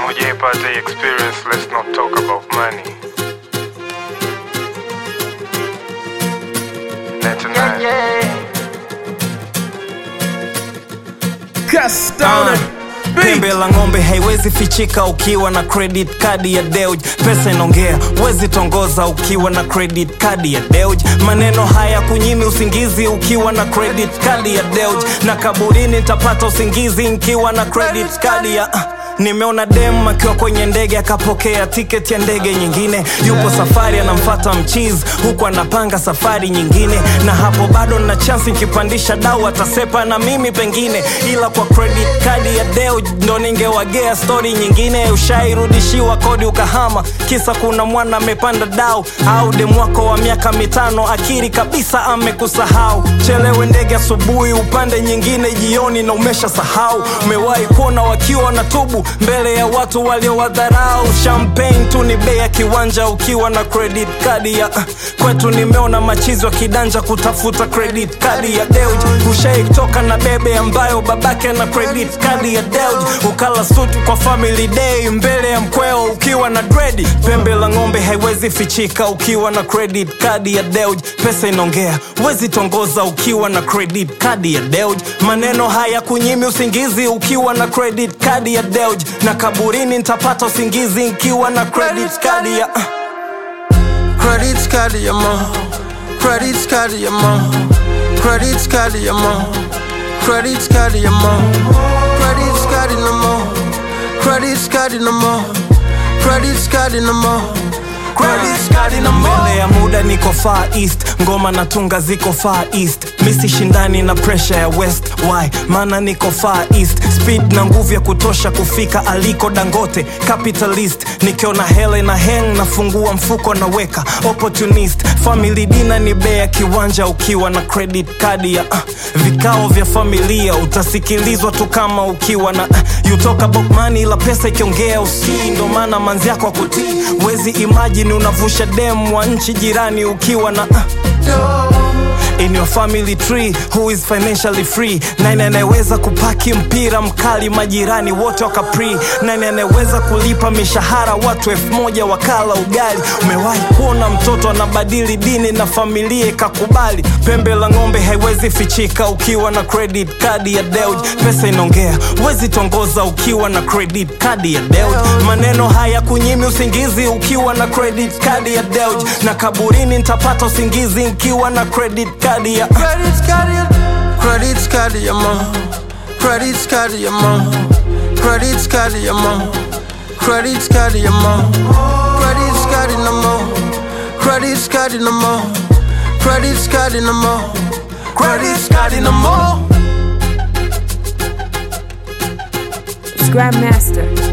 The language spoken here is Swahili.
hujaipata hii experience, let's not talk about money. 99. Cast Pembe la ng'ombe haiwezi fichika ukiwa na credit card ya Deuj. Pesa inaongea, wezi tongoza ukiwa na credit card ya Deuj. Maneno haya kunyimi usingizi ukiwa na credit card ya Deuj, na kaburini nitapata usingizi nkiwa na credit card ya ah. Nimeona dem akiwa kwenye ndege akapokea tiketi ya ndege nyingine, yupo safari anamfata mchizi huku anapanga safari nyingine, na hapo bado na chansi nikipandisha dau atasepa na mimi pengine, ila kwa credit card ya Deo ndo ningewagea stori nyingine. Ushairudishiwa kodi ukahama, kisa kuna mwana amepanda dau, au demu wako wa miaka mitano akiri kabisa amekusahau. Chelewe ndege asubuhi, upande nyingine jioni na umesha sahau. Umewahi kuona wakiwa na tubu mbele ya watu waliowadharau. Champagne tu ni bei ya kiwanja ukiwa na credit card ya kwetu. Nimeona machizi wa kidanja kutafuta credit card ya Deuj. Ushaitoka na bebe ambayo babake na credit card ya Deuj, ukala suti kwa family day mbele ya mkweo ukiwa na dredi. Pembe la ng'ombe haiwezi fichika ukiwa na credit card ya Deuj. Pesa inaongea, wezi tongoza ukiwa na credit card ya Deuj. Maneno haya kunyimi usingizi ukiwa na credit card ya Deuj, na kaburini nitapata usingizi nkiwa na credit card ya Credit card ya mo Credit card ya mo Credit card ya mo Credit card ya mo Credit card no more Credit card no more Credit card no more Credit card no more mbele ya muda niko far east ngoma na tunga ziko far east misi shindani na pressure ya west why maana niko far east speed na nguvu ya kutosha kufika aliko dangote capitalist nikiona hele na heng nafungua mfuko naweka opportunist family dina ni bea kiwanja ukiwa na credit card ya uh, vikao vya familia utasikilizwa tu kama ukiwa na uh, you talk about money la pesa ikiongea usii ndo maana manzi yako akutii wezi imagine unavusha dem wa nchi jirani ukiwa na uh, in your family tree who is financially free nani anayeweza kupaki mpira mkali majirani wote wakapri nani anayeweza kulipa mishahara watu elfu moja wakala ugali umewahi kuona mtoto anabadili dini na familia ikakubali pembe la ng'ombe haiwezi fichika ukiwa na credit card ya Deuj pesa inaongea wezi tongoza ukiwa na credit card ya Deuj maneno haya kunyimi usingizi ukiwa na credit card ya Deuj na kaburini nitapata usingizi nkiwa na credit card ya Credit card ya Credit card ya mo Credit card ya mo Credit card ya mo Credit card ya mo Credit card no more Credit card no more Credit card no more Credit card no more It's Grandmaster.